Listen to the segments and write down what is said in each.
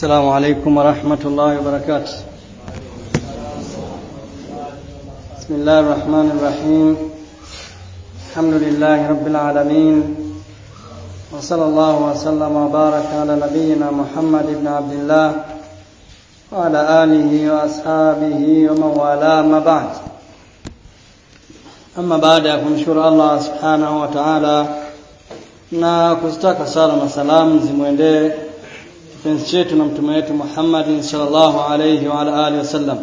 السلام عليكم ورحمة الله وبركاته بسم الله الرحمن الرحيم الحمد لله رب العالمين وصلى الله وسلم وبارك على نبينا محمد بن عبد الله وعلى آله وأصحابه ومن والاه ما بعد ama baada ya kumshukuru Allah subhanahu wa ta'ala na kuzitaka sala na salamu zimwendee kipenzi chetu na mtume wetu Muhammad sallallahu alayhi wa ala alihi wasallam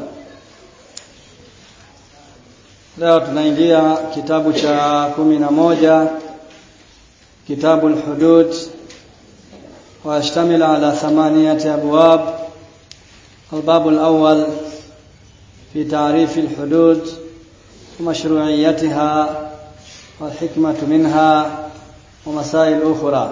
leo tunaingia kitabu cha kumi na moja kitabu al-hudud ويشتمل على ثمانية أبواب الباب الأول في تعريف الحدود ومشروعيتها والحكمة منها ومسائل أخرى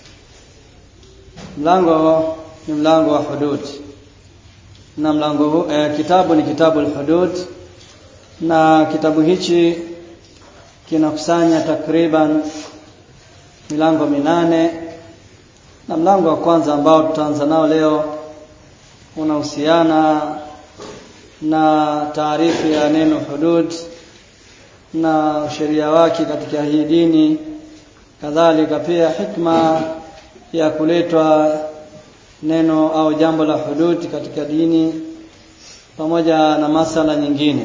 mlango ni mlango wa hudud na mlango huu eh, kitabu ni kitabu al-hudud na kitabu hichi kinakusanya takriban milango minane na mlango wa kwanza ambao tutaanza nao leo unahusiana na taarifu ya neno hudud na sheria wake katika hii dini kadhalika pia hikma ya kuletwa neno au jambo la hudud katika dini pamoja na masala nyingine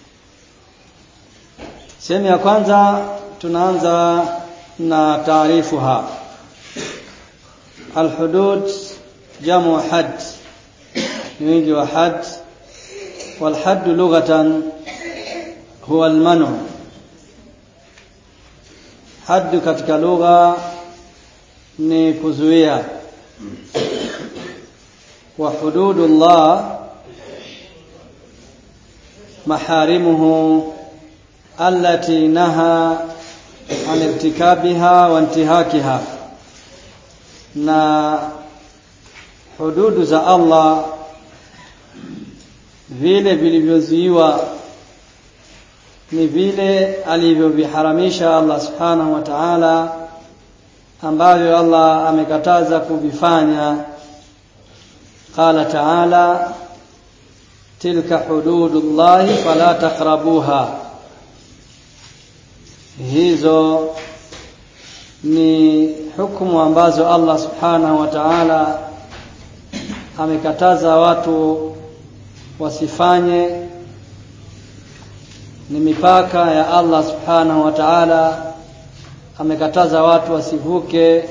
sehemu ya kwanza tunaanza na taarifuha alhudud jamu had ni wingi wa had والحد لغة هو المنع حد katika lugha ni kuzuia wa hududullah maharimuhu allati naha an irtikabiha wa intihakiha na hududu za Allah vile vilivyozuiwa ni vile alivyoviharamisha Allah subhanahu wa ta'ala ambavyo Allah amekataza kuvifanya qala ta'ala tilka hududullahi fala taqrabuha hizo ni hukumu ambazo Allah subhanahu wa ta'ala amekataza watu wasifanye ni mipaka ya Allah subhanahu wa ta'ala amekataza watu wasivuke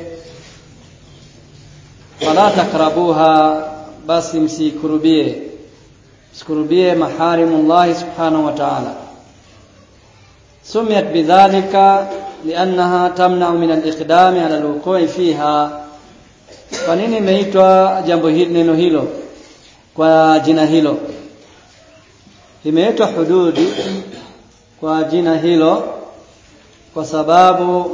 fala takrabuha basi msikurubie msikurubie maharimullah subhanahu wa ta'ala سميت بذلك لأنها تمنع من الإقدام على الوقوع فيها kwa nini imeitwa jambo hili neno hilo kwa jina hilo limeitwa hududi kwa jina hilo kwa sababu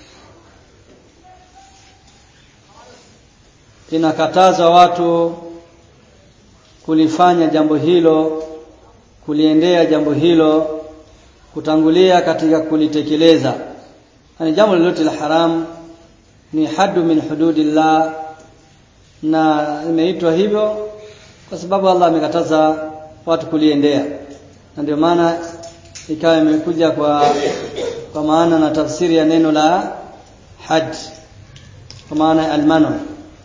inakataza watu kulifanya jambo hilo kuliendea jambo hilo kutangulia katika kulitekeleza yani jambo lolote la haramu ni hadu min hududillah na imeitwa hivyo kwa sababu Allah amekataza watu kuliendea na ndio maana ikawa imekuja kwa kwa maana na tafsiri ya neno la haj kwa maana ya almano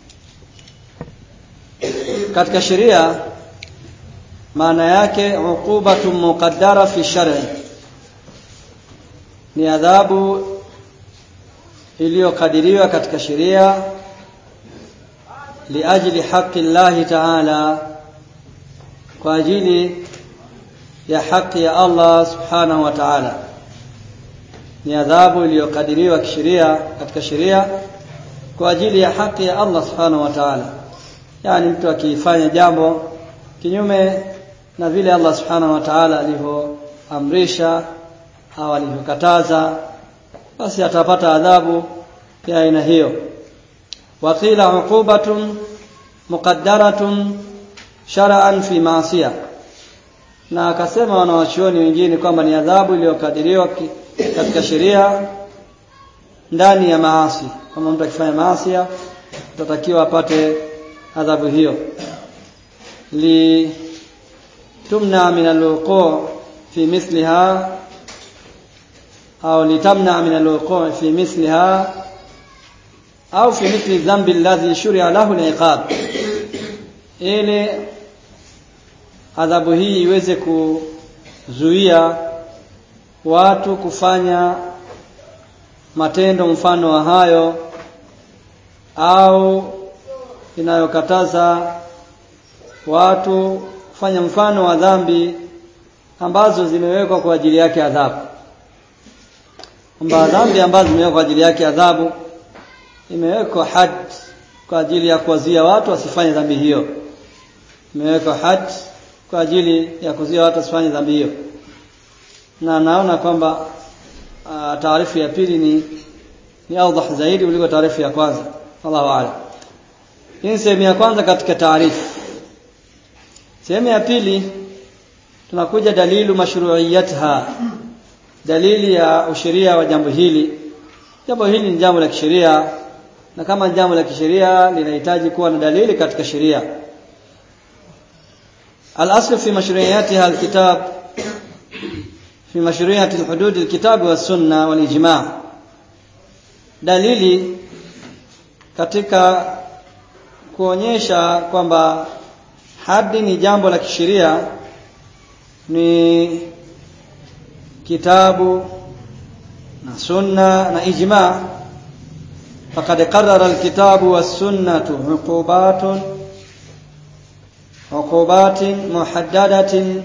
katika sheria maana yake uqubatu muqaddara fi shar'i ni adhabu iliyokadiriwa katika sheria liajli haqi Allah ta'ala kwa ajili ya haki ya Allah subhanahu wa ta'ala ni adhabu iliyokadiriwa kisheria katika sheria kwa ajili ya haki ya Allah subhanahu wa ta'ala yani mtu akifanya jambo kinyume na vile Allah subhanahu wa ta'ala alivyoamrisha au alivyokataza basi atapata adhabu ya aina hiyo waqila uqubatun muqaddaratun shar'an fi ma'siyah na akasema wanawachuoni wengine kwamba ni adhabu iliyokadiriwa katika sheria ndani ya maasi kama mtu akifanya maasi utatakiwa apate adhabu hiyo li tumna min alwuqu' fi mithliha au litamna min alwuqu' fi mithliha au fi mithli dhanbi alladhi shuri'a lahu al-iqab ili adhabu hii iweze kuzuia watu kufanya matendo mfano wa hayo au inayokataza watu kufanya mfano wa dhambi ambazo zimewekwa kwa ajili yake adhabu kwamba dhambi ambazo zimewekwa kwa ajili yake adhabu imewekwa had kwa ajili ya kuwazuia watu wasifanye dhambi hiyo imewekwa had kwa ajili ya kuzuia watu wasifanye dhambi hiyo na naona kwamba uh, taarifu ya pili ni ni awdah zaidi kuliko taarifu ya kwanza Allahu a'lam hii ni sehemu ya kwanza katika taarifu sehemu ya pili tunakuja dalilu mashru'iyatha dalili ya usheria wa jambo hili jambo hili ni jambo la kisheria na kama jambo la kisheria linahitaji kuwa na dalili katika sheria al-asl fi mashru'iyatiha al-kitab fi mashru'iyati al-hudud al-kitab wa sunna wal ijma' dalili katika kuonyesha kwamba hadi ni jambo la kisheria ni kitabu na sunna na ijma faqad qarrara alkitabu was-sunnatu uqubatun uqubatin muhaddadatin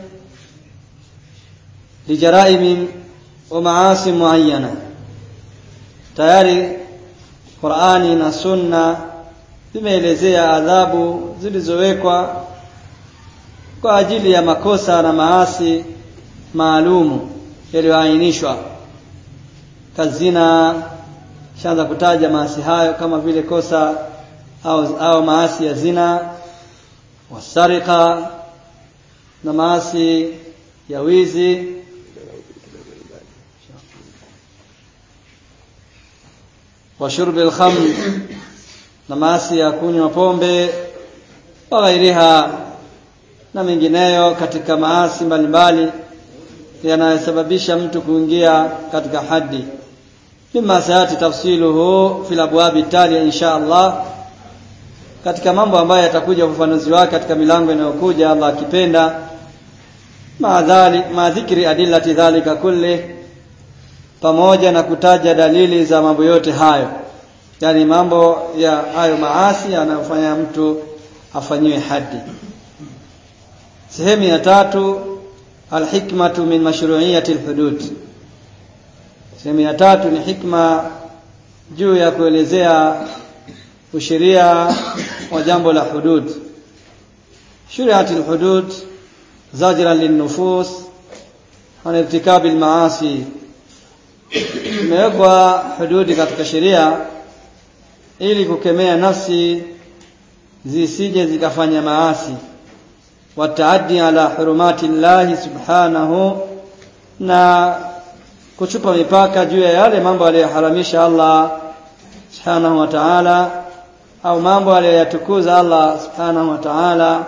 lijaraim wa maasi muayyana tayari Qur'ani na sunna zimeelezea adhabu zilizowekwa kwa ajili ya makosa na maasi maalumu yaliyoainishwa kazina shaanza kutaja maasi hayo kama vile kosa au, au maasi ya zina wasarika na maasi ya wizi wa shurbi al-khamr na maasi ya kunywa pombe wa ghairiha na mengineyo katika maasi mbalimbali yanayosababisha mtu kuingia katika hadi mima sayati tafsiluhu fil abwabi tali insha Allah katika mambo ambayo yatakuja ufafanuzi wake katika milango inayokuja Allah akipenda maadhali madhikri adillati dhalika kulli pamoja na kutaja dalili za mambo yote hayo yani mambo ya hayo maasi yanayofanya mtu afanyiwe hadi sehemu ya tatu alhikmatu min mashru'iyati alhudud sehemu ya tatu ni hikma juu ya kuelezea usheria wa jambo la hudud shuri'ati alhudud zajran linnufus an irtikabi almaasi imewekwa hududi katika sheria ili kukemea nafsi zisije zikafanya maasi wataaddi ala hurumati llahi subhanahu na kuchupa mipaka juu ya yale mambo aliyoharamisha Allah subhanahu wa ta'ala au mambo aliyoyatukuza Allah subhanahu wa ta'ala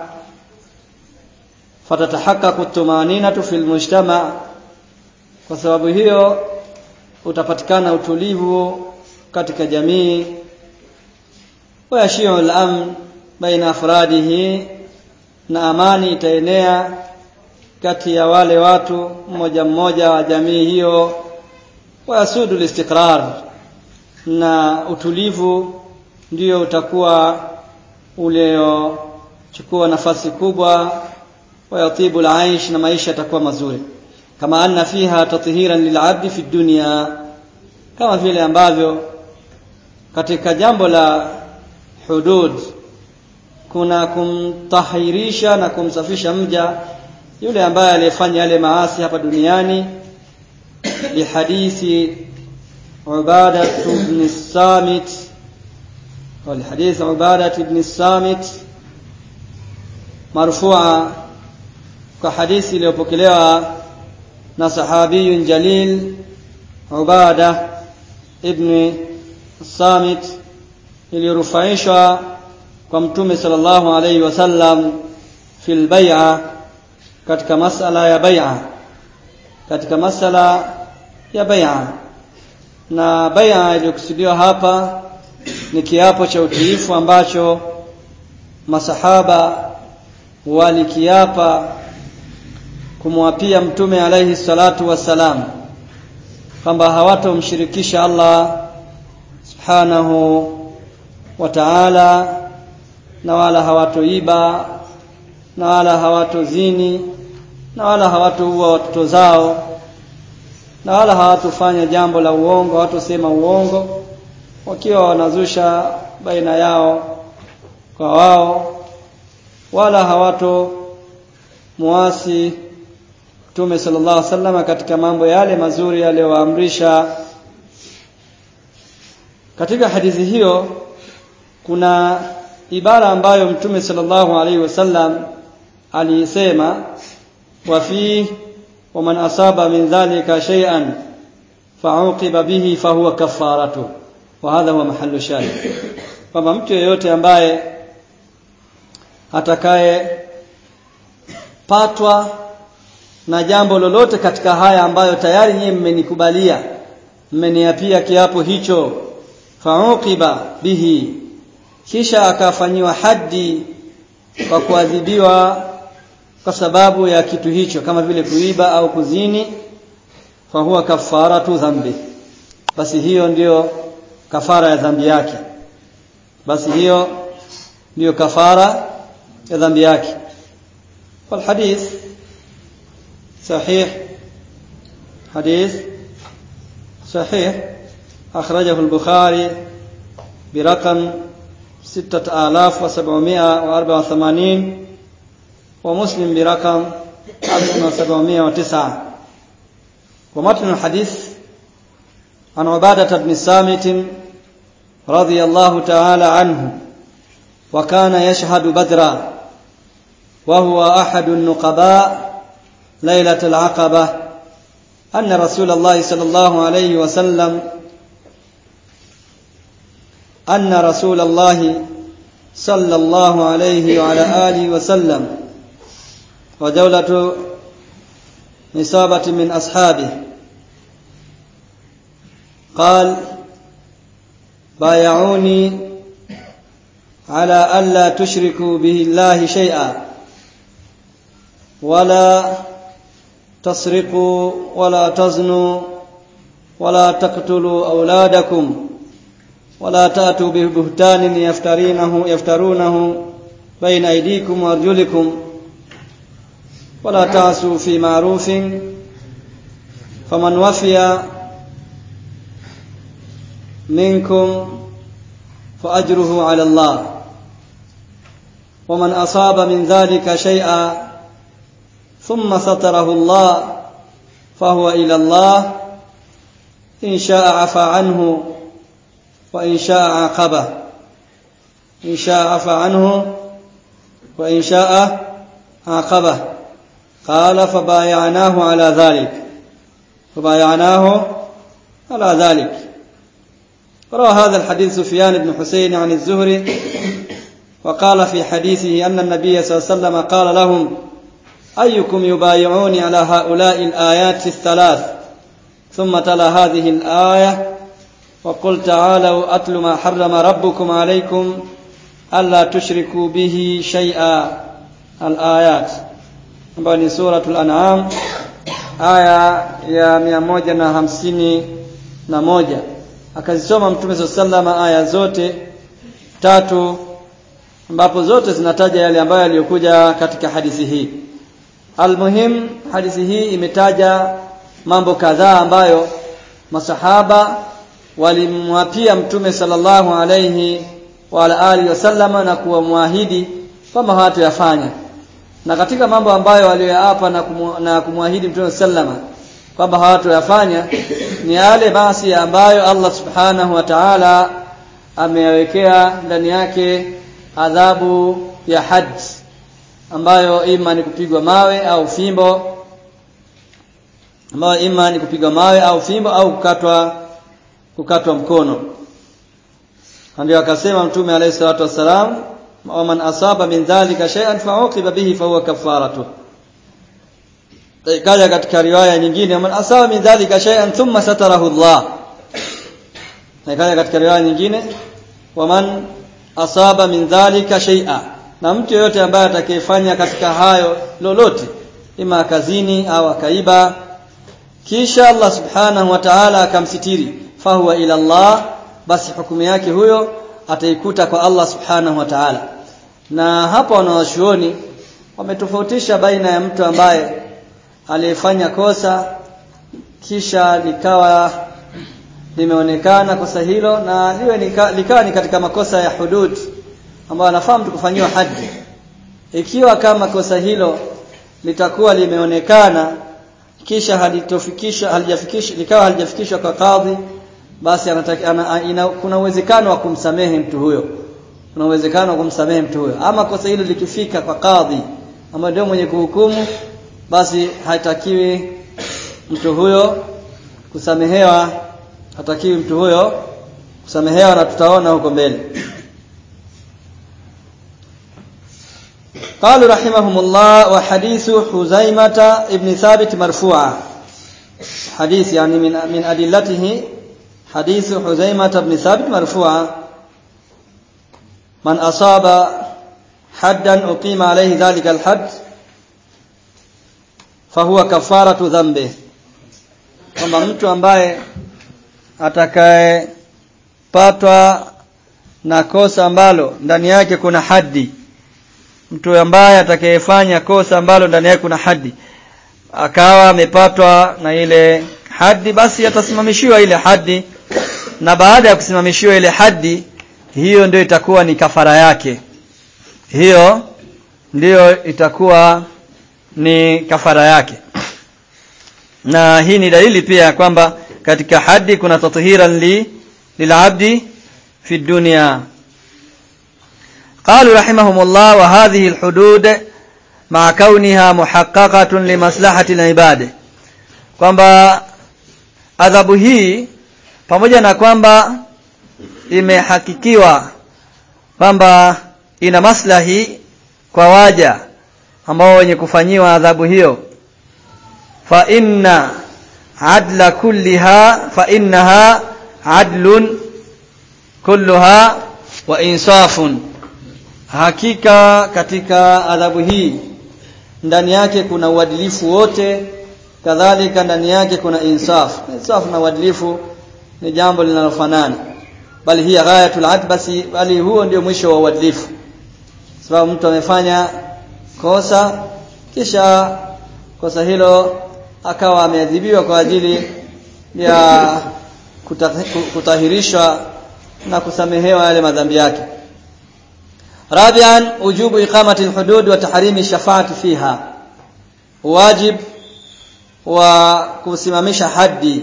fatatahaqqaqu tumaninatu fil mujtama kwa sababu hiyo utapatikana utulivu katika jamii wayashiu al-amn baina afradihi na amani itaenea kati ya wale watu mmoja mmoja wa jamii hiyo wayasudu listiqrar na utulivu ndio utakuwa uliochukua nafasi kubwa wayatibu alaish na maisha yatakuwa mazuri kama anna fiha tathiran lilabdi fi dunya kama vile ambavyo katika jambo la hudud kuna kumtahirisha na kumsafisha mja yule ambaye aliyefanya yale maasi hapa duniani lihadithi عبادة بن الصامت والحديث عبادة بن الصامت مرفوعا كحديث iliyopokelewa na sahabiyun jalil Ubada ibn Samit iliyorufaishwa kwa mtume sallallahu alaihi wasallam fil bai'a katika masala ya bai'a katika masala ya bai'a na bai'a iliyokusudiwa hapa ni kiapo cha utiifu ambacho masahaba walikiapa kumwapia mtume alaihi salatu wassalam kwamba hawatomshirikisha Allah subhanahu wa ta'ala na wala hawatoiba na wala hawatozini na wala hawatoua watoto zao na wala hawatofanya jambo la uongo hawatosema uongo wakiwa wanazusha baina yao kwa wao wala hawato muasi Mtume sallallahu alaihi wasallam katika mambo yale mazuri aliyowaamrisha katika hadithi hiyo kuna ibara ambayo Mtume sallallahu alaihi wasallam alisema wa fi wa man asaba min dhalika shay'an fa'uqiba bihi fahuwa kafaratu wa hadha huwa mahallu shahid kwamba mtu yeyote ambaye atakaye patwa na jambo lolote katika haya ambayo tayari nyinyi mmenikubalia mmeniapia kiapo hicho fauqiba bihi kisha akafanyiwa haddi kwa kuadhibiwa kwa sababu ya kitu hicho kama vile kuiba au kuzini fahuwa kafaratu dhambi basi hiyo ndiyo kafara ya dhambi yake basi hiyo ndiyo kafara ya dhambi yake والحديث صحيح حديث صحيح أخرجه البخاري برقم ستة آلاف وسبعمائة وأربعة وثمانين ومسلم برقم ألف وسبعمائة وتسعة ومتن الحديث عن عبادة بن الصامت رضي الله تعالى عنه وكان يشهد بدرا وهو أحد النقباء ليلة العقبة أن رسول الله صلى الله عليه وسلم أن رسول الله صلى الله عليه وعلى آله وسلم ودولة نصابة من أصحابه قال بايعوني على ألا تشركوا به الله شيئا ولا تسرقوا ولا تزنوا ولا تقتلوا أولادكم ولا تأتوا ببهتان يفترينه يفترونه بين أيديكم وأرجلكم ولا تعسوا في معروف فمن وفي منكم فأجره على الله ومن أصاب من ذلك شيئا ثم ستره الله فهو إلى الله إن شاء عفى عنه وإن شاء عاقبه إن شاء عفى عنه وإن شاء عاقبه قال فبايعناه على ذلك فبايعناه على ذلك روى هذا الحديث سفيان بن حسين عن الزهري وقال في حديثه أن النبي صلى الله عليه وسلم قال لهم أيكم يبايعوني على هؤلاء الآيات الثلاث ثم تلا هذه الآية وقل تعالوا أتل ما حرم ربكم عليكم ألا تشركوا به شيئا الآيات ambayo ni suratul an'am aya ya mia moja na hamsini na moja akazisoma mtume saa salama aya zote tatu ambapo zote zinataja yale ambayo yaliyokuja katika hadithi hii almuhim hadithi hii imetaja mambo kadhaa ambayo masahaba walimwapia mtume sallallahu alayhi wa ala alihi wasallama na kuwamwahidi kwamba hawatoyafanya na katika mambo ambayo waliyoapa na, kumu, na kumwahidi mtume sallama kwamba hawatoyafanya ni yale basi ambayo Allah subhanahu wa ta'ala ameyawekea ndani yake adhabu ya haji ambayo ima ni kupigwa mawe au fimbo ambayo ima ni kupigwa mawe au fimbo au kukatwa kukatwa mkono ndio akasema mtume alayhi salatu wassalam ومن أصاب من ذلك شيئا فعوقب به فهو كفارته kaja katika riwaya nyingine man asaba min dhalika shay'an thumma satarahu Allah kaja katika riwaya nyingine waman asaba min dhalika shay'a na mtu yeyote ambaye atakayefanya katika hayo lolote ima kazini au akaiba kisha Allah subhanahu wa ta'ala akamsitiri fahuwa ila Allah basi hukumu yake huyo ataikuta kwa Allah subhanahu wa ta'ala na hapa wanawachuoni wametofautisha baina ya mtu ambaye aliyefanya kosa kisha likawa limeonekana kosa hilo na liwe nika, likawa ni katika makosa ya hudud ambayo anafaa mtu kufanyiwa haji ikiwa kama kosa hilo litakuwa limeonekana kisha halitofikisha halijafikisha likawa halijafikishwa kwa kadhi basi anataka, ana, ina, kuna uwezekano wa kumsamehe mtu huyo kuna uwezekano wa kumsamehe mtu huyo ama kosa hilo likifika kwa kadhi ambaye ndio mwenye kuhukumu basi hatakiwi mtu huyo kusamehewa hatakiwi mtu huyo kusamehewa na tutaona huko mbele قالوا رحمهم الله وحديث حزيمة ابن ثابت مرفوعا حديث يعني من من أدلته حديث حزيمة بن ثابت مرفوعا من أصاب حدا أقيم عليه ذلك الحد fahuwa kafaratu dhambi kwamba mtu ambaye atakayepatwa na kosa ambalo ndani yake kuna hadi mtu ambaye atakayefanya kosa ambalo ndani yake kuna hadi akawa amepatwa na ile hadi basi atasimamishiwa ile hadi na baada ya kusimamishiwa ile hadi hiyo ndio itakuwa ni kafara yake hiyo ndiyo itakuwa ni kafara yake na hii ni dalili pia kwamba katika hadi kuna tathiran li lilabdi fi dunya قالوا رحمهم الله وهذه الحدود مع كونها محققة لمصلحة العباد kwamba adhabu hii pamoja na kwamba imehakikiwa kwamba ina maslahi kwa waja ambao wenye kufanyiwa adhabu hiyo fa inna adla kulliha fa innaha adlun kulluha wa insafun hakika katika adhabu hii ndani yake kuna uadilifu wote kadhalika ndani yake kuna insaf insaf na uadilifu ni jambo linalofanana bali hii ghayatul adbasi bali huo ndio mwisho wa uadilifu sababu mtu amefanya kosa kisha kosa hilo akawa ameadhibiwa kwa ajili ya kutahirishwa na kusamehewa yale madhambi yake rabian ujubu iqamati alhudud wa tahrimi shafaati fiha wajib wa kusimamisha haddi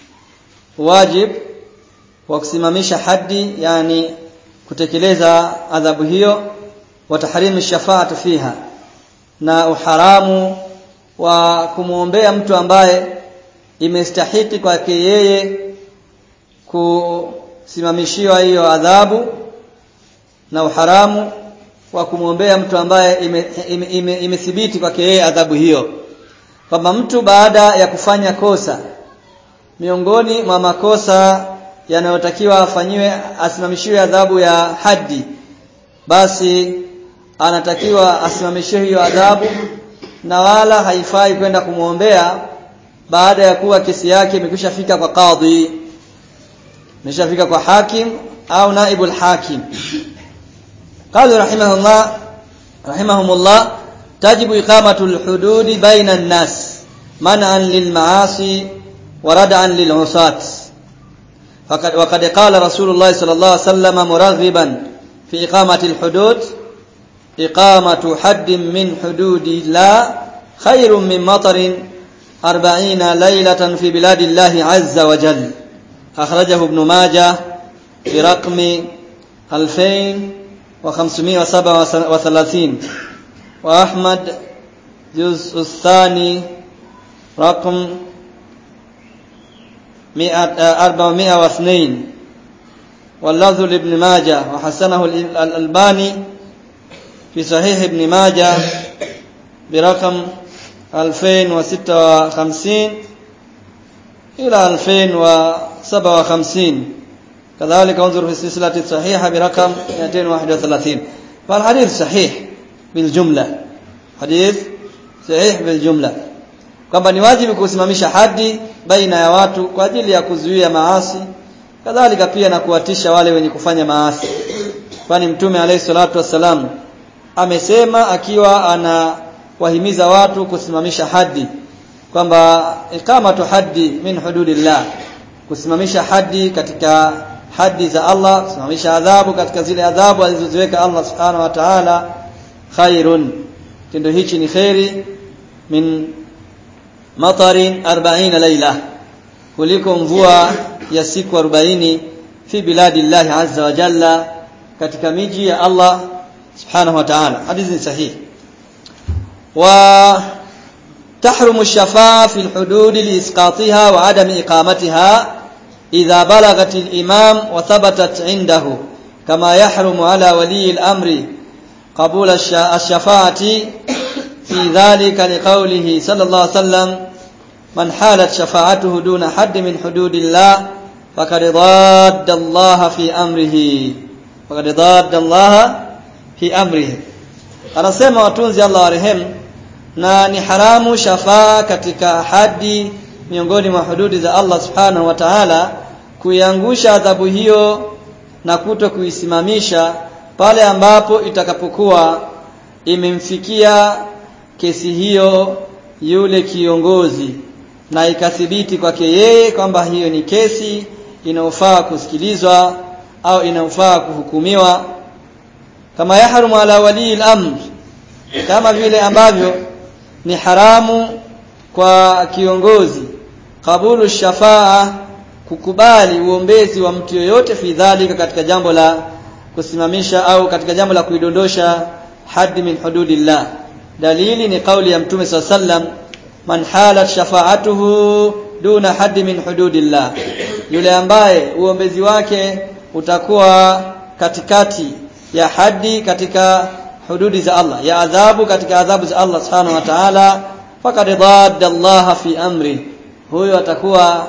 wajib wa kusimamisha haddi yani kutekeleza adhabu hiyo wa tahrimi shafaati fiha na uharamu wa kumwombea mtu ambaye imestahiki kwake yeye kusimamishiwa hiyo adhabu na uharamu wa kumwombea mtu ambaye imethibiti ime, ime, ime kwake yeye adhabu hiyo kwamba mtu baada ya kufanya kosa miongoni mwa makosa yanayotakiwa afanyiwe asimamishiwe adhabu ya haddi basi anatakiwa asimamishiwe hiyo adhabu na wala haifai kwenda kumwombea baada ya kuwa kesi yake imekwisha fika kwa kadhi imeshafika kwa hakim au naibul hakim قالوا رحمه الله رحمهم الله تجب إقامة الحدود بين الناس منعا للمعاصي وردعا للعصاة فقد وقد قال رسول الله صلى الله عليه وسلم مرغبا في إقامة الحدود إقامة حد من حدود الله خير من مطر أربعين ليلة في بلاد الله عز وجل أخرجه ابن ماجه في رقم ألفين وخمسمائة وسبعة وثلاثين وأحمد جزء الثاني رقم مئة أربعمائة واثنين واللفظ لابن ماجه وحسنه الألباني في صحيح ابن ماجه برقم 2056 إلى 2057 كذلك انظر في السلسلة الصحيحة برقم 231 فالحديث صحيح بالجملة حديث صحيح بالجملة kwamba ni wajibu kusimamisha hadi baina ya watu kwa ajili ya kuzuia maasi kadhalika pia na kuwatisha wale wenye kufanya maasi kwani mtume alayhi salatu wassalam amesema akiwa anawahimiza watu kusimamisha hadi kwamba ikamatu haddi min hududillah kusimamisha hadi katika hadi za Allah kusimamisha adhabu katika zile adhabu alizoziweka Allah subhanahu wa ta'ala khairun tendo hichi ni khairi min matarin 40 laila kuliko mvua ya siku 40 fi biladillahi azza wa jalla katika miji ya Allah subhanahu wa ta'ala hadithi sahihi wa تحرم الشفاعة في الحدود لإسقاطها وعدم إقامتها إذا بلغت الإمام وثبتت عنده كما يحرم على ولي الأمر قبول الشفاعة في ذلك لقوله صلى الله عليه وسلم من حالت شفاعته دون حد من حدود الله فقد ضاد الله في أمره فقد ضاد الله في أمره anasema watunzi Allah warehemu na ni haramu shafaa katika hadi miongoni mwa hududi za Allah subhanahu wa ta'ala kuiangusha adhabu hiyo na kuto kuisimamisha pale ambapo itakapokuwa imemfikia kesi hiyo yule kiongozi na ikathibiti kwake yeye kwamba hiyo ni kesi inayofaa kusikilizwa au inayofaa kuhukumiwa kama yahrumu ala wali al-amr kama vile ambavyo ni haramu kwa kiongozi kabulu shafaa kukubali uombezi wa mtu yoyote fi dhalika katika jambo la kusimamisha au katika jambo la kuidondosha hadi min hududillah dalili ni kauli ya mtume swalla sallam man halat shafaatuhu duna hadi min hududillah yule ambaye uombezi wake utakuwa katikati ya hadi katika hududi za Allah ya adhabu katika adhabu za Allah subhanahu wa ta'ala faqad dadda Allah fi amri huyo atakuwa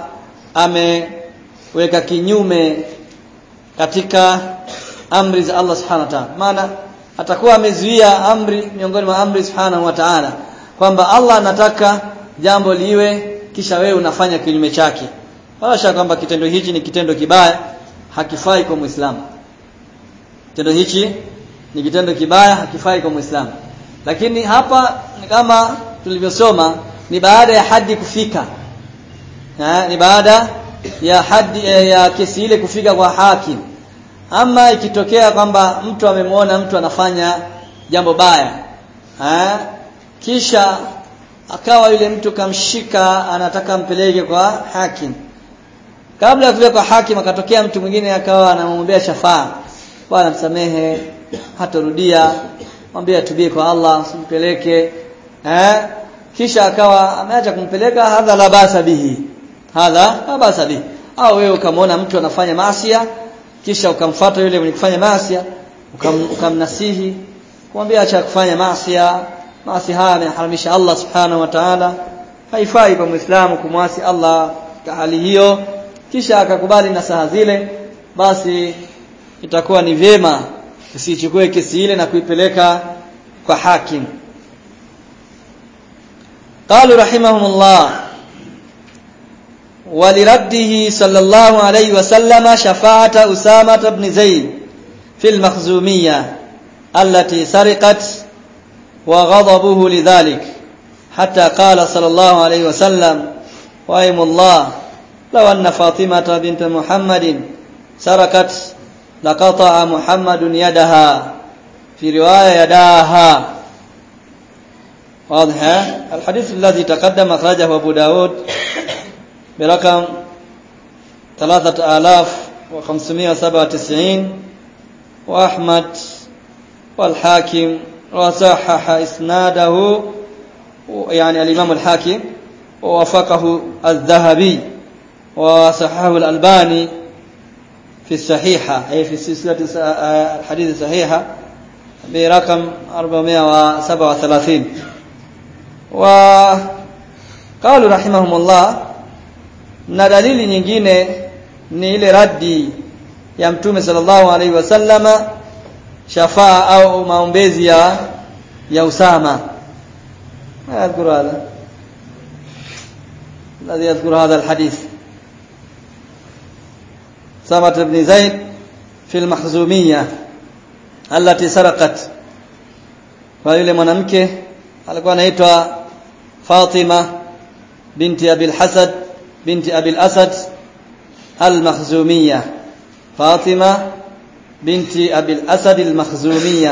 ameweka kinyume katika amri za Allah subhanahu wa ta'ala maana atakuwa amezuia amri miongoni mwa amri subhanahu wa ta'ala kwamba Allah anataka jambo liwe kisha wewe unafanya kinyume chake wala kwamba kitendo hichi ni kitendo kibaya hakifai kwa Muislamu kitendo hichi ni kitendo kibaya hakifai kwa Muislamu lakini hapa ni kama tulivyosoma ni baada ya hadi kufika ha, ni baada ya hadi ya kesi ile kufika kwa hakim ama ikitokea kwamba mtu amemwona mtu anafanya jambo baya ha, kisha akawa yule mtu kamshika anataka mpeleke kwa hakim kabla ya kupeleka kwa hakim akatokea mtu mwingine akawa anamwombea shafaa bwana msamehe hatarudia mwambie atubie kwa Allah usimpeleke eh kisha akawa ameacha kumpeleka hadha la basa bihi hadha la basa bihi au wewe ukamwona mtu anafanya maasiya kisha ukamfuata yule mwenye kufanya maasiya ukam, ukamnasihi kumwambia acha kufanya maasiya maasi haya anaharamisha Allah subhanahu wa ta'ala haifai kwa muislamu kumwasi Allah kwa hali hiyo kisha akakubali nasaha zile basi itakuwa ni vyema usichukue kesi ile na kuipeleka kwa hakim قالوا رحمهم الله ولرده صلى الله عليه وسلم شفاعة أسامة بن زيد في المخزومية التي سرقت وغضبه لذلك حتى قال صلى الله عليه وسلم وأيم الله لو أن فاطمة بنت محمد سرقت لقطع محمد يدها في رواية يداها واضح الحديث الذي تقدم أخرجه أبو داود برقم ثلاثة آلاف وخمسمائة وسبعة وتسعين وأحمد والحاكم وصحح إسناده يعني الإمام الحاكم ووافقه الذهبي وصححه الألباني في الصحيحة أي في سلسلة الحديث الصحيحة برقم 437 وقالوا رحمهم الله na dalili nyingine ni ile raddi ya mtume sallallahu alaihi wasallama shafaa au maombezi ya ya Usama يذكر هذا الذي يذكر هذا الحديث سامة بن زيد في المخزومية التي سرقت kwa yule mwanamke alikuwa anaitwa Fatima binti Abil Hasad binti Abil Asad al-Makhzumiyya Fatima binti Abil Asad al-Makhzumiyya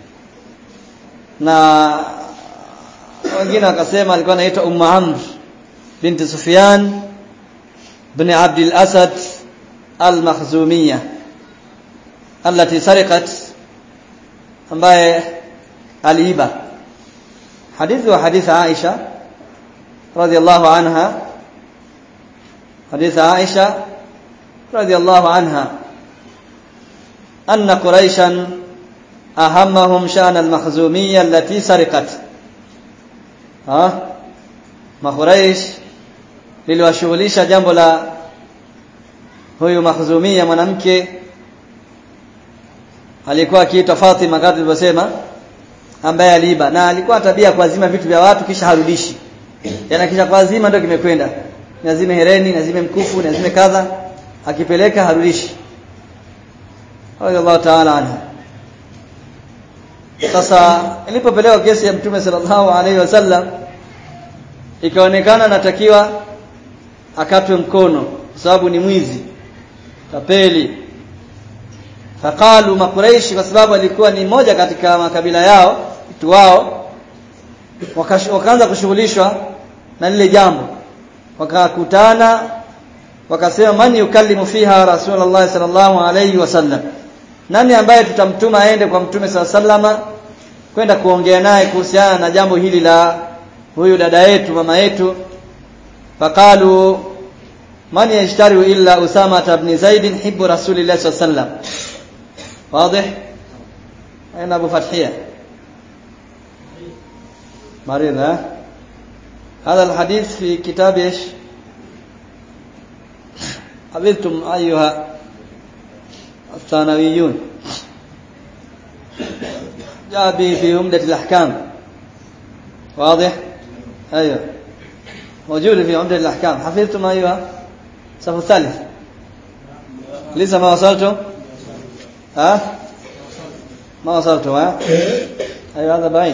na wengine wakasema alikuwa anaitwa Ummu Amr binti Sufyan bin Abd al-Asad al-Makhzumiyya التي سرقت ambaye aliiba hadithi wa hadithi Aisha radhiallahu anha hadithi Aisha radhiallahu anha anna quraishan ahammahum shan al-makhzumiyya allati sariqat ha makhuraish liliwashughulisha jambo la huyu makhzumia mwanamke alikuwa akiitwa Fatima kama tulivyosema ambaye aliiba na alikuwa tabia kuazima vitu vya watu kisha harudishi yana kisha kuazima ndio kimekwenda lazime hereni lazime mkufu lazime kadha akipeleka harudishi Allah ta'ala anha sasa ilipopelekwa kesi ya mtume sallallahu alaihi wasallam ikaonekana natakiwa akatwe mkono kwa sababu ni mwizi tapeli faqalu makuraishi kwa sababu alikuwa ni moja katika makabila yao watu wao wakaanza kushughulishwa na lile jambo wakakutana wakasema man yukallimu fiha rasulullah sallallahu alayhi wasallam nani ambaye tutamtuma aende kwa mtume sallama kwenda kuongea naye kuhusiana na jambo hili la huyu dada yetu mama yetu faqalu man yashtari illa usama ibn zaid hibbu rasulillah sallallahu alayhi wasallam واضح أين أبو فتحية مريض ها هذا الحديث في كتاب إيش حفظتم أيها الثانويون جاء به في عمدة الأحكام واضح أيوه موجود في عمدة الأحكام حفظتم أيها الصف الثالث لسه ما وصلتم ها ما وصلتم ها ايوه هذا بعيد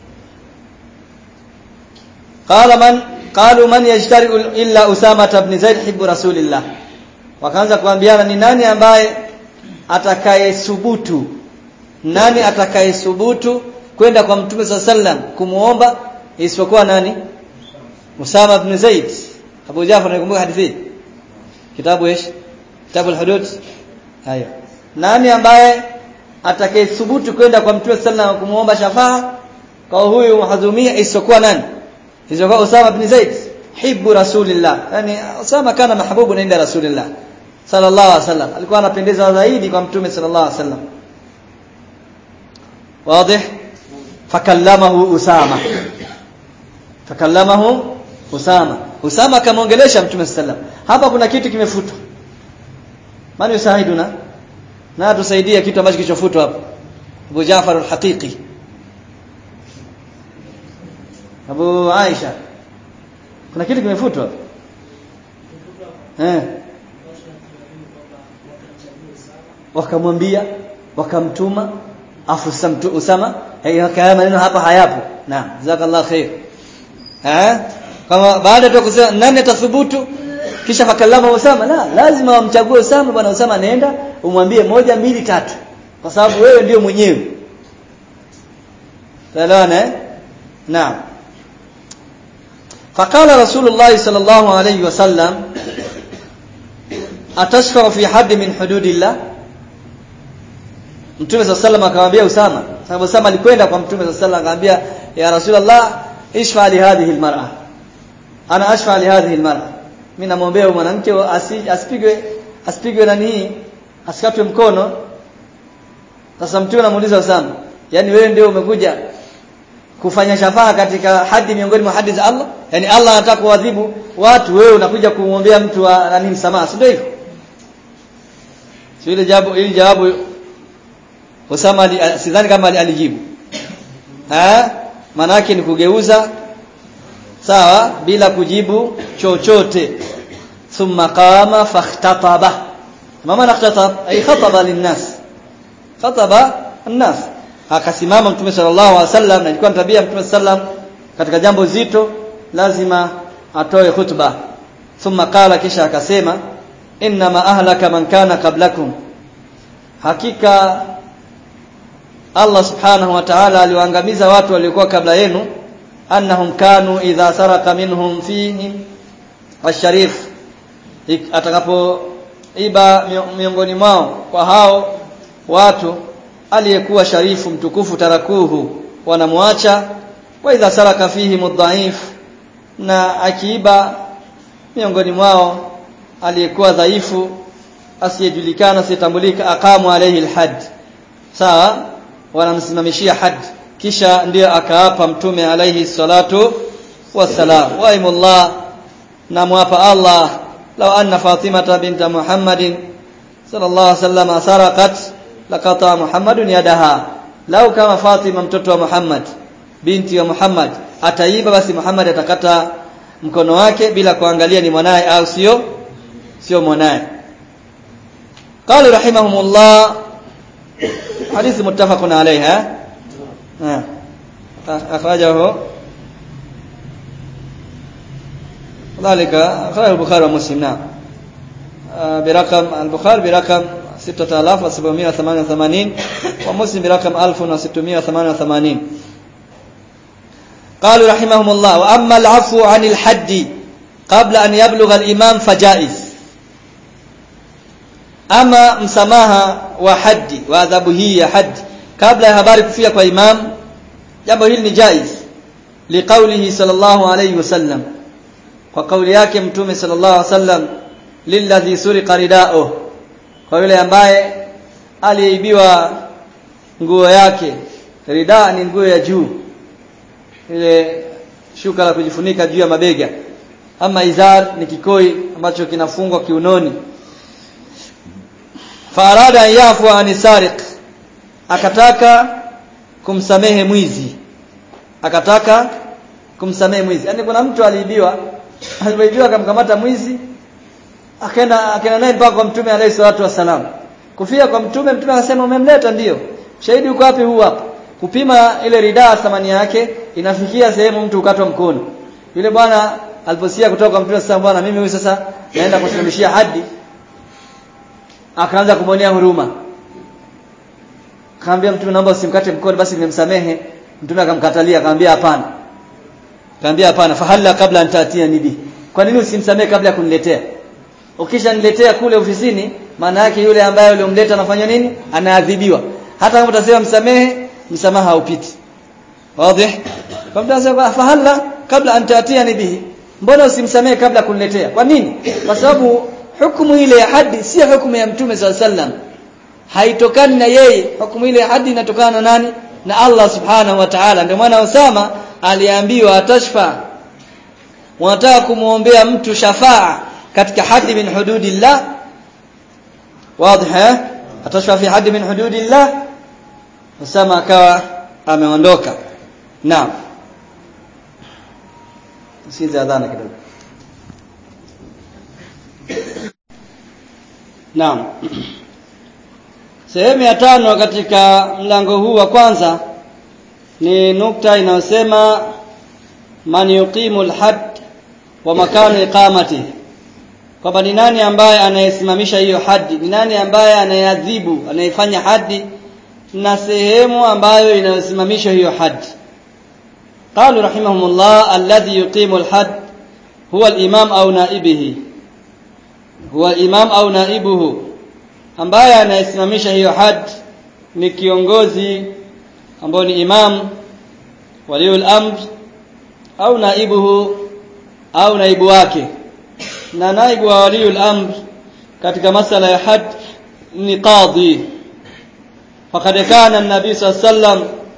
قال من قالوا من يجترئ الا اسامه بن زيد حب رسول الله wakaanza kuambiana ni nani ambaye atakayesubutu nani atakayesubutu kwenda kwa mtume swalla sallam kumuomba isipokuwa nani Usama ibn Zaid Abu Jafar anakumbuka hadithi kitabu ايش kitabu al-hudud hayo nani ambaye atakayethubutu kwenda kwa mtume sallallahu kumuomba shafaa kwa huyu mahadhumia isiyokuwa nani isiyokuwa Usama ibn Zaid hibbu rasulillah yani Usama kana mahbubu inda rasulillah sallallahu alaihi wasallam alikuwa anapendeza zaidi kwa mtume sallallahu alaihi wasallam wazi fakallamahu Usama fakallamahu Usama Usama akamwongelesha mtume sallallahu hapa kuna kitu kimefutwa mani usahiduna na tusaidie kitu ambacho kilichofutwa hapo Abu Jafar al-Haqiqi Abu Aisha kuna kitu kimefutwa eh wakamwambia wakamtuma afu samtu Usama haya maneno hapa hayapo naam jazakallahu khair eh kama baada tu kusema nani atathubutu kisha fakallama Usama la lazima wamchague Usama bwana Usama nenda umwambie moja mbili tatu kwa sababu wewe ndio mwenyewe Talaona eh naam فقال رسول الله صلى الله عليه وسلم atashfa fi hadd min hududillah Mtume صلى الله عليه akamwambia Usama sababu Usama alikwenda kwa Mtume صلى الله akamwambia ya Rasulullah ishfa li hadhihi almar'a ana ashfa li hadhihi almar'a mimi namwombea mwanamke asipigwe asipigwe nani asikatwe mkono sasa Mtume anamuuliza Usama yani wewe ndio umekuja kufanya shafaa katika hadi miongoni mwa hadi za Allah yani Allah anataka kuadhibu watu wewe unakuja kumwombea mtu wa nani msamaha si ndio hivyo sio ile jawabu ili jawabu Usama sidhani kama alijibu eh maana yake ni kugeuza sawa bila kujibu chochote thumma qama fakhtataba mama nakhtatab ay khataba linnas khataba الناس akasimama mtume sallallahu alaihi wasallam na ilikuwa tabia mtume sallam katika jambo zito lazima atoe khutba thumma qala kisha akasema inma ahlaka man kana qablakum hakika Allah subhanahu wa ta'ala aliwaangamiza watu waliokuwa kabla yenu annahum kanu idha saraka minhum fihi asharif atakapoiba miongoni mwao kwa hao watu aliyekuwa sharifu mtukufu tarakuhu wanamwacha wa idha saraka fihi mudhaif na akiiba miongoni mwao aliyekuwa dhaifu asiyejulikana asiyetambulika aqamu alayhi alhad sawa wanamsimamishia had kisha ndiyo akaapa mtume alayhi salatu wassalam wa imullah namwapa Allah law anna fatimata binta muhammadin sallallahu alayhi wasallam saraqat laqata muhammadun yadaha lau kama fatima mtoto wa muhammad binti wa muhammad ataiba basi muhammad atakata mkono wake bila kuangalia ni mwanaye au sio sio mwanaye قال رحمهم الله حديث متفق عليها أخرجه ذلك أخرجه البخاري ومسلم نعم برقم البخاري برقم 6788 ومسلم برقم 1688 قالوا رحمهم الله وأما العفو عن الحد قبل أن يبلغ الإمام فجائز ama msamaha wa haddi wa adhabu hii ya haddi kabla ya habari kufia kwa imam jambo hili ni jaiz liqaulihi sallallahu alayhi wasallam kwa kauli yake mtume sallallahu alayhi wasallam lilladhi suriqa ridao kwa yule ambaye aliyeibiwa nguo yake rida ni nguo ya juu ile shuka la kujifunika juu ya mabega ama izar ni kikoi ambacho kinafungwa kiunoni farada an yafu an sariq akataka kumsamehe mwizi akataka kumsamehe mwizi yani kuna mtu aliibiwa aliibiwa akamkamata mwizi akaenda akaenda naye mpaka kwa mtume alayhi salatu wasalam kufia kwa mtume mtume akasema umemleta ndio shahidi uko wapi huu hapa kupima ile ridaa thamani yake inafikia sehemu mtu ukatwa mkono yule bwana aliposia kutoka kwa mtume sasa bwana mimi huyu sasa naenda kusimamishia hadi akaanza kumwonea huruma akamwambia mtume naomba usimkate mkono basi nimemsamehe mtume akamkatalia akamwambia hapana akamwambia hapana fahalla kabla antatia nibi kwa nini usimsamehe kabla ya kuniletea ukisha niletea kule ofisini maana yake yule ambaye uliomleta anafanya nini anaadhibiwa hata kama utasema msamehe msamaha haupiti wazi kwa mtasema fahalla kabla antatia nibi mbona usimsamehe kabla kuniletea kwa nini kwa sababu hukumu ile ya hadi si hukumu ya mtume swalla sallam haitokani na yeye hukumu ile ya hadi inatokana na nani na Allah subhanahu wa ta'ala ndio maana Usama aliambiwa atashfa wanataka kumuombea mtu shafaa katika hadi min hududillah wazi atashfa fi hadi min hududillah Usama akawa ameondoka naam sikiza adhana kidogo Naam. Sehemu ya tano katika mlango huu wa kwanza ni nukta inayosema man yuqimu alhad wa makanu iqamati. Kwamba ni nani ambaye anayesimamisha hiyo hadi? Ni nani ambaye anayeadhibu, anayefanya hadi na sehemu ambayo inayosimamisha hiyo hadi? قالوا رحمهم الله الذي يقيم الحد هو الإمام أو نائبه huwa imam au naibuhu ambaye anayesimamisha hiyo had ni kiongozi ambao ni imam waliul amr au naibuhu au naibu wake na naibu wa waliul amr katika masala ya had ni qadhi faqad kana an-nabi sallam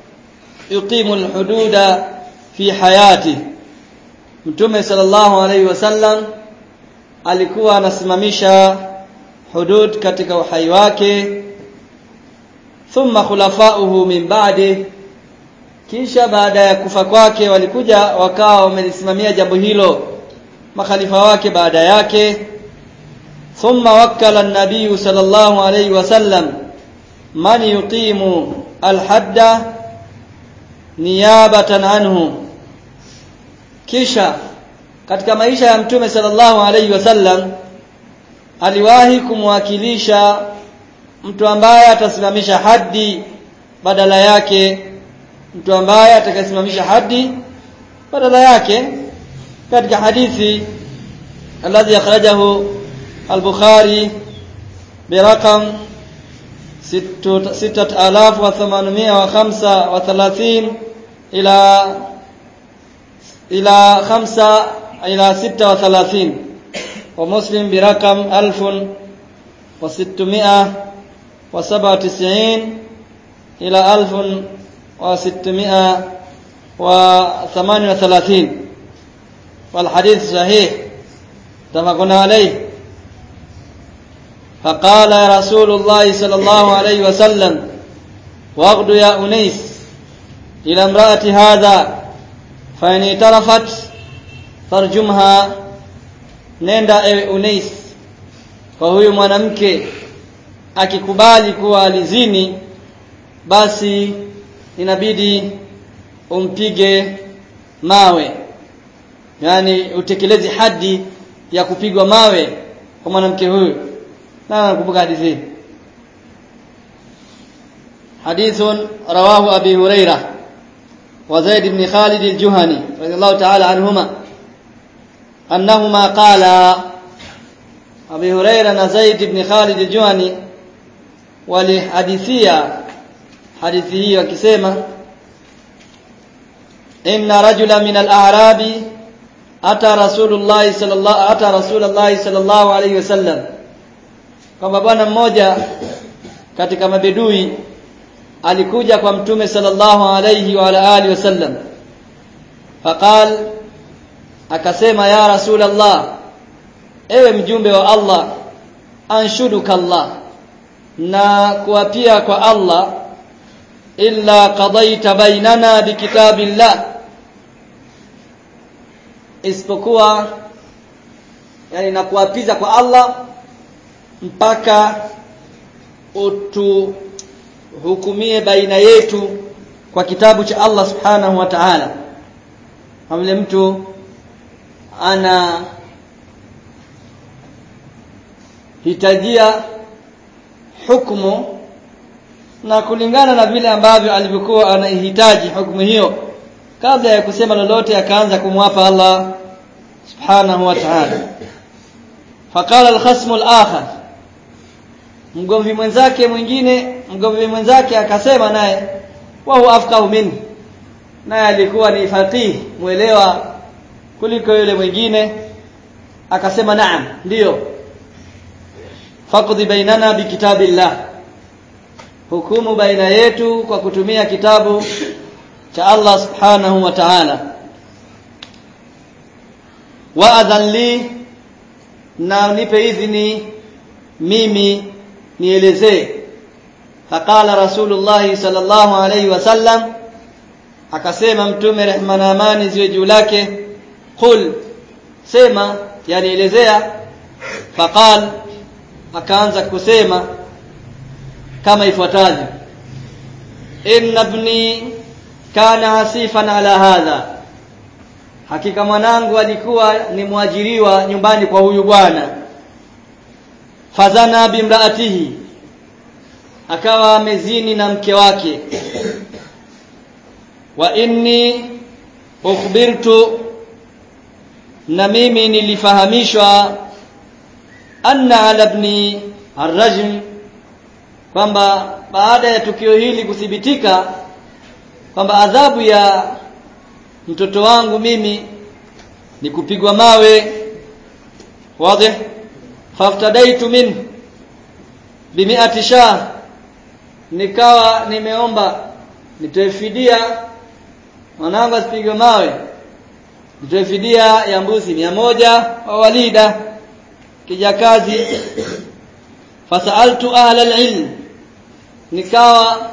yuqimu alhududa fi hayati mtume sallallahu alaihi wasallam alikuwa anasimamisha hudud katika uhai wake thumma khulafauhu min ba'di kisha baada ya kufa kwake walikuja wakawa wamelisimamia jambo hilo makhalifa wake baada yake thumma wakkala an-nabiy sallallahu alayhi wasallam man yuqimu al-hadda niyabatan anhu kisha katika maisha ya mtume sallallahu alayhi wasallam aliwahi kumwakilisha mtu ambaye atasimamisha haddi badala yake mtu ambaye atakayesimamisha haddi badala yake katika hadithi alladhi akhrajahu al-Bukhari برقم ستة آلاف وثمانمائة وخمسة وثلاثين إلى إلى خمسة إلى ستة وثلاثين ومسلم برقم ألف وستمائة وسبعة وتسعين إلى ألف وستمائة وثمان وثلاثين والحديث صحيح اتفقنا عليه فقال رسول الله صلى الله عليه وسلم واغد يا أنيس إلى امرأة هذا فإن اعترفت فارجمها nenda ewe Unais kwa huyu mwanamke akikubali kuwa alizini basi inabidi umpige mawe yani utekeleze hadi ya kupigwa mawe kwa mwanamke huyu na nakumbuka hadithi حديث رواه أبي هريرة وزيد بن خالد الجهني رضي الله تعالى عنهما أنهما قالا أبي هريرة وزيد بن خالد الجهني ولحديثية حديثه وكسيمة إن رجلا من الأعراب أتى رسول الله صلى الله أتى رسول الله صلى الله عليه وسلم kwamba bwana mmoja katika mabedui alikuja kwa mtume sallallahu alayhi wa ala alihi wasallam faqal akasema ya rasulullah ewe mjumbe wa Allah anshuduka Allah na kuapia kwa Allah illa qadaita bainana bikitabillah isipokuwa yani nakuapiza kwa Allah mpaka utuhukumie baina yetu kwa kitabu cha Allah subhanahu wa ta'ala kama mtu ana hitajia hukumu na kulingana na vile ambavyo alivyokuwa anahitaji hukumu hiyo kabla ya kusema lolote akaanza kumwapa Allah subhanahu wa ta'ala faqala al-khasm al-akhar mgomvi mwenzake mwingine mgomvi mwenzake akasema naye wa huwa afqahu minni naye alikuwa ni faqih muelewa kuliko yule mwingine akasema naam ndiyo faqdi bainana bikitabillah hukumu baina yetu kwa kutumia kitabu cha Allah subhanahu wa ta'ala wa adhan li na nipe idhini mimi nielezee faqala rasulullah sallallahu alayhi wasallam akasema mtume rehma na amani ziwe juu lake qul sema yani elezea faqal akaanza kusema kama ifuatavyo inna ibni kana hasifan ala hadha hakika mwanangu alikuwa ni mwajiriwa nyumbani kwa huyu bwana fazana bimraatihi akawa amezini na mke wake wa inni ukhbirtu na mimi nilifahamishwa anna ala ibni arrajm kwamba baada ya tukio hili kuthibitika kwamba adhabu ya mtoto wangu mimi ni kupigwa mawe wazi faftadaitu min bimi'ati shah nikawa nimeomba nitoe fidia mwanangu asipigwe mawe mtoe fidia ya mbuzi mia moja wa walida kijakazi fasaltu ahla alilm nikawa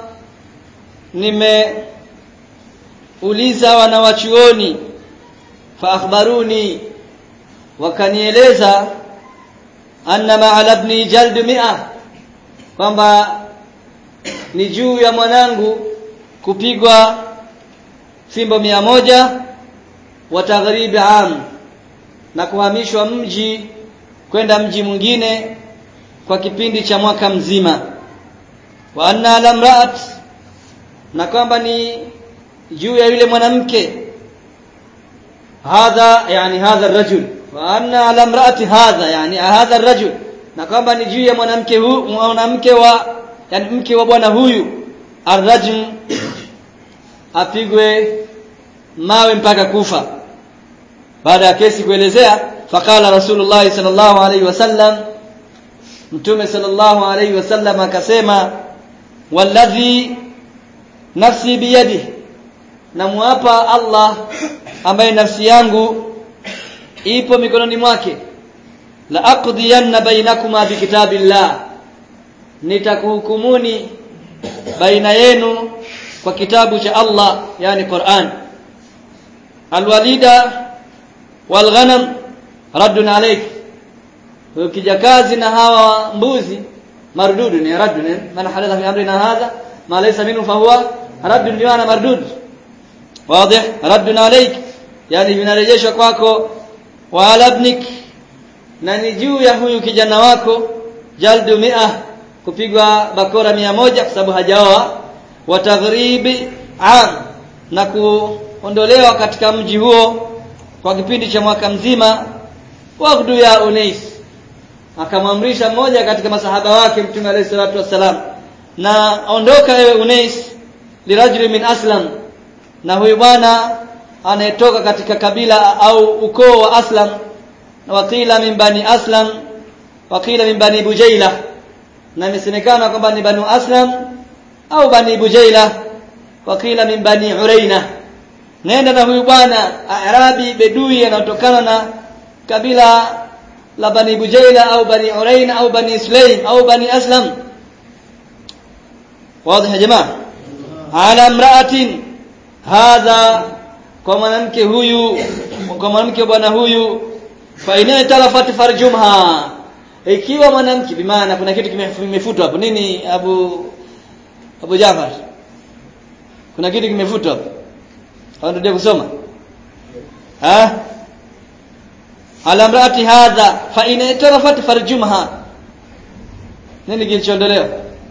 nimeuliza wanawachuoni fa akhbaruni wakanieleza anna ma'al ibni jald mi'a kwamba ni juu ya mwanangu kupigwa fimbo mia moja wa taghribi am na kuhamishwa mji kwenda mji mwingine kwa kipindi cha mwaka mzima wa anna lamraat na kwamba ni juu ya yule mwanamke hadha yani hadha rajul wa anna lamraati hadha yani hadha rajul na kwamba ni juu ya mwanamke huyu mwanamke wa yani mke wa bwana huyu arrajul apigwe mawe mpaka kufa baada ya kesi kuelezea faqala rasulullah sallallahu alaihi wasallam mtume sallallahu alaihi wasallam akasema walladhi nafsi biyadi namuapa Allah ambaye nafsi yangu ipo mikononi mwake la aqdiyanna bainakuma bikitabillah nitakuhukumuni baina yenu kwa kitabu cha Allah yani Qur'an alwalida walghanam raddun alayk ukijakazi na hawa mbuzi mardudu ni raddun man hadatha fi amrina hadha ma laysa minhu fa huwa raddun liwana mardud واضح رد عليك yani vinarejeshwa kwako wa alabnik na ni juu ya huyu kijana wako jaldu mia kupigwa bakora mia moja kwa sababu hajaoa wa taghribi am na kuondolewa katika mji huo kwa kipindi cha mwaka mzima waqdu ya unais akamwamrisha mmoja katika masahaba wake mtume alayhi salatu wassalam na ondoka ewe unais lirajuli min aslam na huyu bwana anayetoka katika kabila au ukoo wa aslam na wakila min bani aslam wakila min bani bujaila na imesemekana kwamba ni banu aslam au bani bujaila wakila min bani uraina nenda na huyu bwana arabi bedui anatokana na kabila la bani bujaila au bani uraina au bani sulaim au bani aslam wazi ya jamaa ala imra'atin hadha kwa mwanamke huyu kwa mwanamke bwana huyu fa ina talafat farjumha ikiwa mwanamke bimaana kuna kitu kimefutwa hapo nini abu abu Jafar kuna kitu kimefutwa hapo hawarudia kusoma ha ala mraati hadha fa ina talafat farjumha nini kilichoondolewa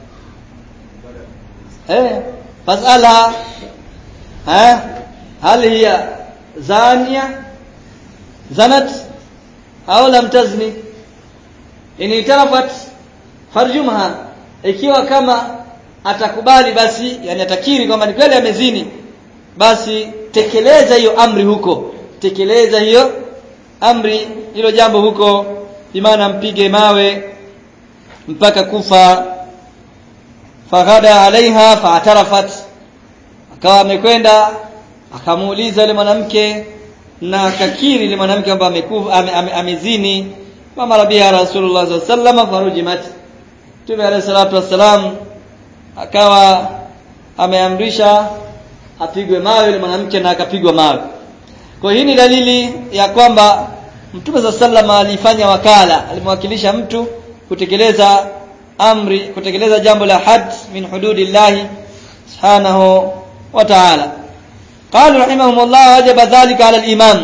eh fasala ha hal hiya zania zanat au lam tazni in itarafat farjumha ikiwa kama atakubali basi yani atakiri kwamba ni kweli amezini basi tekeleza hiyo amri huko tekeleza hiyo amri hilo jambo huko imana mpige mawe mpaka kufa faghada alaiha faatarafat akawa amekwenda akamuuliza yule mwanamke na akakiri yule mwanamke kwamba amekufa ame, ame, amezini mama rabia rasulullah sallallahu alaihi wasallam farujimat Mtume alayhi salatu wassalam akawa ameamrisha apigwe mawe yule mwanamke na akapigwa mawe kwa hii ni dalili ya kwamba Mtume za sallama alifanya wakala alimwakilisha mtu kutekeleza amri kutekeleza jambo la had min hududillahi subhanahu wa ta'ala قالوا رحمهم الله وجب ذلك على الإمام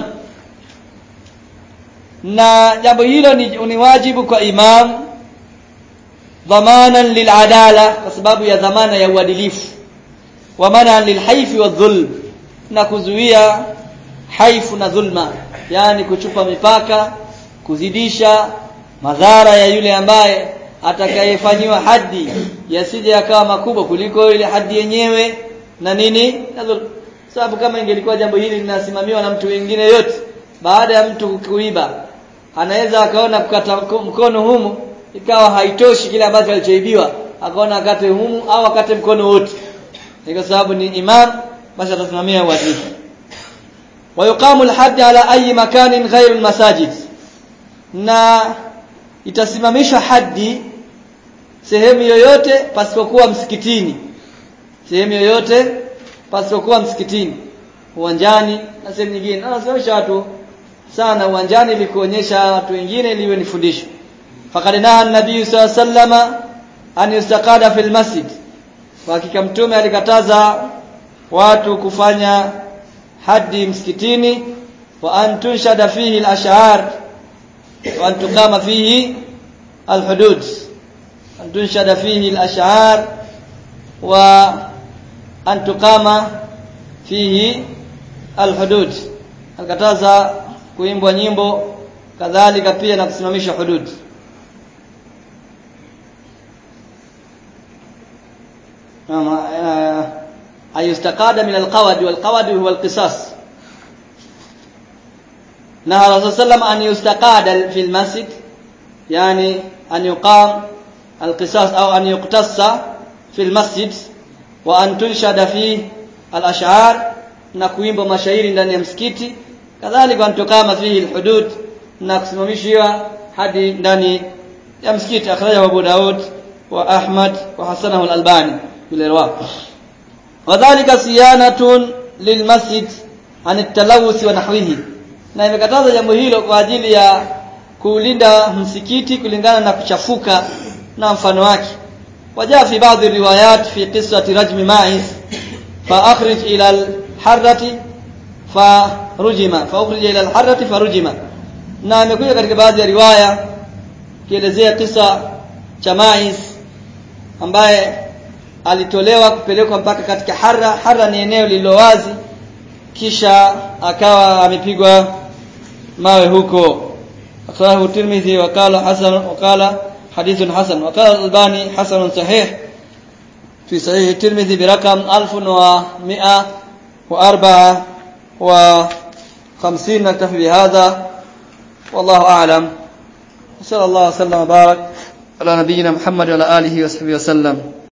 na jambo hilo ni, ni wajibu kwa imam dhamanan liladala kwa sababu ya dhamana ya uadilifu wa manan lilhaifi wadhulm na kuzuia haifu na dhulma yani kuchupa mipaka kuzidisha madhara ya yule ambaye atakayefanyiwa haddi yasije yakawa makubwa kuliko ile haddi yenyewe na nini na dhulma sababu kama ingelikuwa jambo hili linasimamiwa na mtu mwingine yote baada ya mtu kuiba anaweza akaona kukata mkono humu ikawa haitoshi kile ambacho alichoibiwa akaona akate humu au akate mkono wote kwa sababu ni imam basi atasimamia uadilifu ويقام الحد على أي مكان غير المساجد na itasimamishwa hadi sehemu yoyote pasipokuwa msikitini sehemu yoyote pasipokuwa msikitini uwanjani na sehemu nyingine na nasimamisha watu sana uwanjani ili kuonyesha watu wengine liwe ni fundisho faqad naha an-nabiy sallallahu alayhi wasallam an yustaqada fil masjid kwa hakika mtume alikataza watu kufanya hadi msikitini wa an tunshada fihi al-ash'ar wa an tuqama fihi al-hudud an tunshada fihi al-ash'ar wa an tuqama fihi al-hudud alikataza kuimbwa nyimbo kadhalika pia na kusimamisha hudud ayustakada min alqawad walqawad huwa alqisas naha rasul sallam an yustaqada fi almasjid yani an yuqam alqisas au an yuqtassa fi almasjid wa an tunshada fi alash'ar na kuimba mashairi ndani ya msikiti kadhalika antukama fihi alhudud na kusimamishiwa hadi ndani ya msikiti akhrajahu Abu Daud wa Ahmad wa hasanahu al-Albani bil wadhālika siyanatun lilmasjid an at-talawuth wa nahwihi na imekataza jambo hilo kwa ajili ya kulinda msikiti kulingana na kuchafuka na mfano wake wajaa fi baadhi riwayat fi qissati rajmi ma'is fa akhrij ila al-harrati farujima fa ukhrij ila al-harrati farujima na imekuja katika baadhi ya riwaya kielezea kisa cha Mais ambaye alitolewa kupelekwa mpaka katika Harra Harra ni eneo lililowazi kisha akawa amepigwa mawe huko akhrajahu Tirmidhi wakala hasan wakala hadithun hasan wakala Albani hasan sahih في صحيح الترمذي برقم 1104 وخمسين نكتفي بهذا والله أعلم وصلى الله وسلم وبارك على نبينا محمد وعلى آله وصحبه وسلم